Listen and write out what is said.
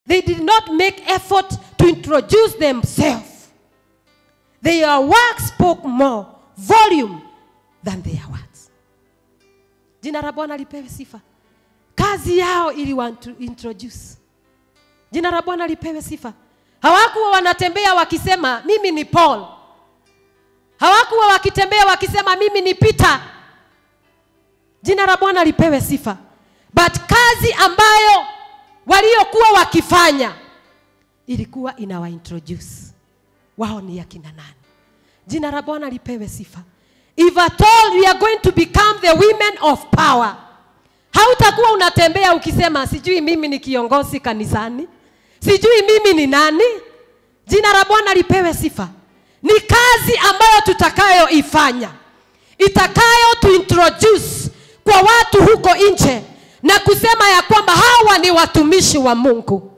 They did not make effort to introduce themselves. Their work spoke more volume than their words. Jina la Bwana lipewe sifa. Kazi yao iliwa introduce. Jina la Bwana lipewe sifa. Hawakuwa wanatembea wakisema mimi ni Paul. Hawakuwa wakitembea wakisema mimi ni Peter. Jina la Bwana lipewe sifa. But kazi ambayo waliokuwa wakifanya ilikuwa inawa introduce wao ni akina nani. Jina la Bwana lipewe sifa. If at all we are going to become the women of power, hautakuwa unatembea ukisema sijui mimi ni kiongozi kanisani, sijui mimi ni nani. Jina la Bwana lipewe sifa. Ni kazi ambayo tutakayoifanya itakayo tu introduce kwa watu huko nje na kusema ya kwamba hawa ni watumishi wa Mungu.